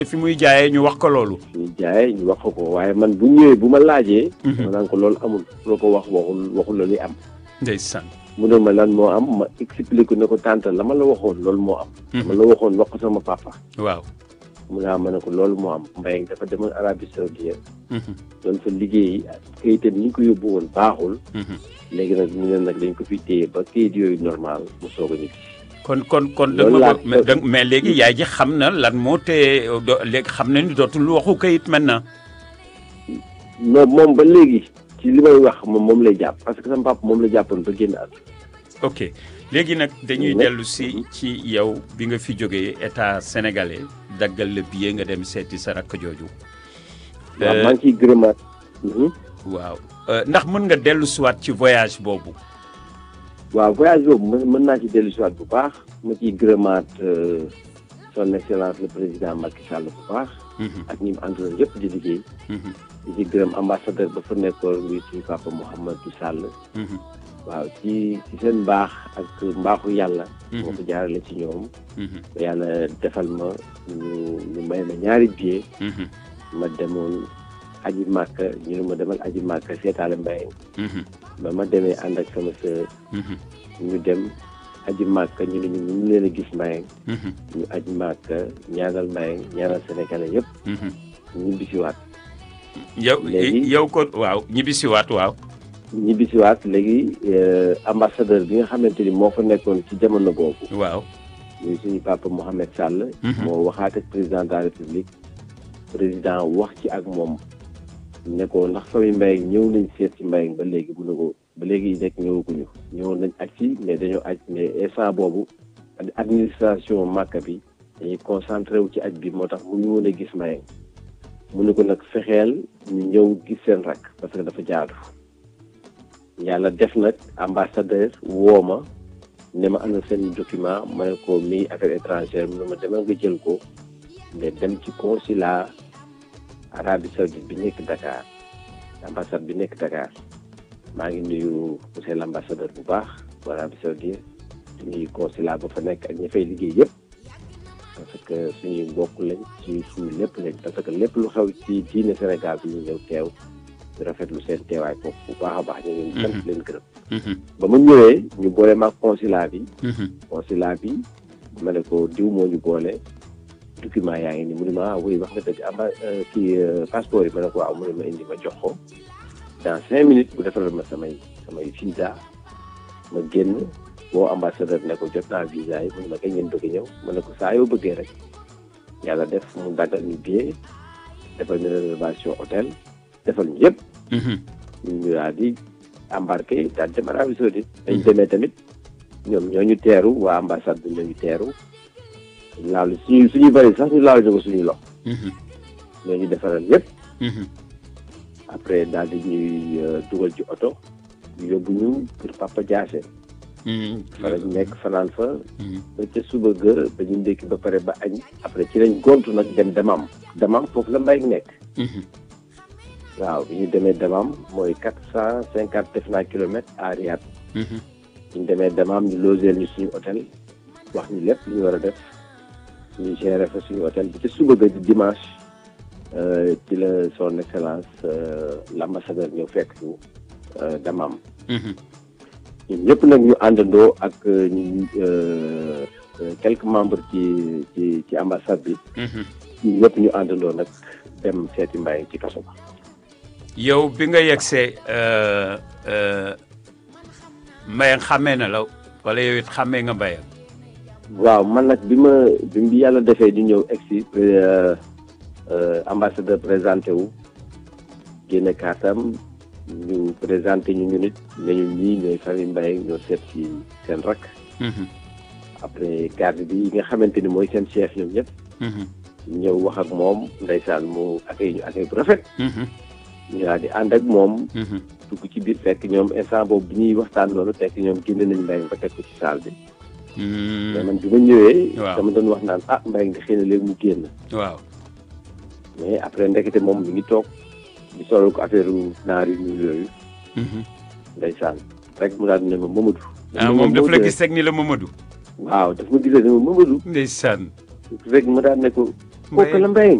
fi muy jaayee ñu wax ko loolu. ñu jaayee ñu wax ko ko waaye man bu ñëwee bu ma laajee. ma naan ko loolu amul loo ko wax waxul waxul la li am. ndeysaan. mu ne ma lan moo am ma expliqué ne ko tante la ma la waxoon loolu moo am. ma la waxoon wax ko sama papa. waaw. mu ne ma ne ko loolu moo am Mbaye dafa demoon Arabie Saoudite doon fa liggéey kayitam ñi ñu ko yóbbu woon baaxul. léegi nag ñu ne nag dañ ko fi téye ba kayit yooyu normal mu soog a ñibbi. kon kon kon Loolu laa da mais léegi yaay ji xam na lan moo tee do léegi xam na ni dootul waxu kayit maintenant. non moom ba léegi ci li may wax moom moom lay jàpp parce que sama papa moom la jàppoon ba génn at. ok léegi nag dañuy Mhm. dellu si ci yow bi nga fi jógee état sénégalais daggal la billet nga dem seeti sa rakk jooju. waaw Euh, maa ngi ciy gërëmaat. Mhm. waaw Euh, ndax mën nga dellu siwaat ci voyage boobu. waaw voyage boobu mën mën naa ci dellu si waat bu baax ma ciy gërëmaat euh, son excellence le président Macky Sall bu baax Mhm, ak ñi mu àndaloon yëpp di liggéey mhm, di ci gërëm ambassadeur ba fa nekkoon muy suñu papa Mouhamadou Sall mhm, waaw ci ci seen mbaax ak mbaaxu yàlla. Mhm. moo ko jaarale ci ñoom. mhm, ba yàlla defal ma ñu ñu may ma ñaari billet mhm, ma demoon aji màkka ñu ne ma demal aji màkka seetaale mbay mhm, ba ma demee ànd ak sama sœur mhm, ñu dem aji màkka ñu ne ñu ñu leen a gis mbay mhm, ñu aji màkka ñaanal mbay ñaanal sénégalais yëpp mhm. ñu bisiwaat yow Léegi- yow ko waaw ñibbisiwaat waaw. ñu bisiwaat léegi euh, ambassadeur bi nga xamante ni moo fa nekkoon ci jamono boobu waaw. muy suñu papa Mohamed Sall Mhm. moo waxaat ak président de la république président wax ci ak moom ne ko ndax famille Mbayang ñëw nañ seet ci Mbayang ba léegi mu ne ko ba léegi nekk ñëwaguñu ñëwoon nañ aj ci mais dañoo aj mais instant boobu ad- administration Màkka bi dañuy concentré wu ci aj bi moo tax mu ñu woon a gis Mbayang mu ne ko nag fexeel ñu ñëw gis seen rakk parce que dafa jaadu yàlla def nag ambassadeur woo ma ne ma ana seen document ma ne ko mi affaire étrangère mu ne ma demal nga jël ko mais dem ci consulat Arabie Saoudite bi nekk Dakar ambassade bi nekk Dakar maa ngi nuyu monsieur l' ambassadeur bu baax bu Arabie Saoudite di nuyu consulat ba fa nekk ak ñi fay liggéey yëpp parce que suñuy mbokk lañ suñu suñu lépp lañ parce que lépp lu xew ci diine Sénégal bi ñu ñëw teew di rafetlu seen teewaay foofu bu baax a baax ñu ngi leen di sant leen gërëm Mhm, ba ma ñëwee ñu boole maag consulat bi mhm, consulat bi ma ne ko diw moo ñu boole document yaa ngi ni mu ne ma ah oui wax nga dëgg amba kii euh, passeport yi ma ne ko waaw mu ne ma indi ma jox ko dans cinq minutes bu defaral ma samay samay visa ma génn boo ambassadeur ne ko jot naa visa yi mu ne ma kañ ngeen bëgg a ñëw ma ne ko saa yoo bëggee rek yàlla def mu daggal ñu billet defal ñu réservation hôtel defal ñu yëpp mhm. ñu daal di embarqué daal dem Arabie Saoudite dañ demee tamit ñoom ñoo ñu teeru waa ambassade bi ñoo ñu teeru laalu suñu suñu bëri sax ñu laalu ñu ko suñu loxo Mhm, ñoo ñu defaral yëpp mhm, après daal di ñuy euh, dugal ci oto yóbbu ñu pour Papa Diassé mhm. fa lañ nekk fanaan fa Mhm, ba ca suba ga ba ñu ndékki ba pare ba añ après ci lañ gontu nag dem demam demam foofu la mbay nekk mhm. waaw bi ñu demee demam mooy quatre cent cinquante def naa kilomètres à Riyad Mhm, ñu demee demaam ñu logeel ñu suñu hôtel wax ñu lépp lu ñu war a def ñu gérer fa suñu hôtel bi ci suba ga di dimanche euh, ci la son excellence euh, l' ambassadeur ñëw fekk ñu euh, damaam mhm. ñun ñëpp nag ñu àndandoo ak euh, ñu euh, euh, quelques membres ci ci ci ambassade bi Mhm. ñun ñëpp ñu àndandoo nag dem seeti Mbaye ci kaso ba yow bi nga yegsee euh, euh, Mbayang xàmmee na la wala yow it xàmmee nga Mbayang waaw man nag bi ma bi bi yàlla defee di ñëw egsi euh, euh, ambassadeur présenté wu génne kaatam ñu présenté ñu ñu nit ne ñu ñii ñooy famille Mbaye ñoo seet ci seen rak Mhm, après garde bi nga xamante ni mooy seen chef ñoom ñëpp mhm, ñëw wax ak moom ndeysaan mu accueil ñu accueil bu rafet mhm, ñu daal di ànd ak moom mhm. dugg ci biir fekk ñoom instant boobu bi ñuy waxtaan loolu fekk ñoom génne nañ Mbaye ba teg ko ci salle bi mais Mhm, man bi ma ñëwee Waaw. dama doon wax naan ah Mbaye nga xëy na léegi mu génn waaw mais après ndekete moom mi ngi toog di solal ko affaire naar yu ñuul yooyu Mhm. ndeysaan rek mu daal di ne ma Mamadou. ah moom daf la gis rek ni la Mamadou waaw daf ma gisee ne ma Mamadou ndeysaan rek ma daal ne ko kooku la Mbayang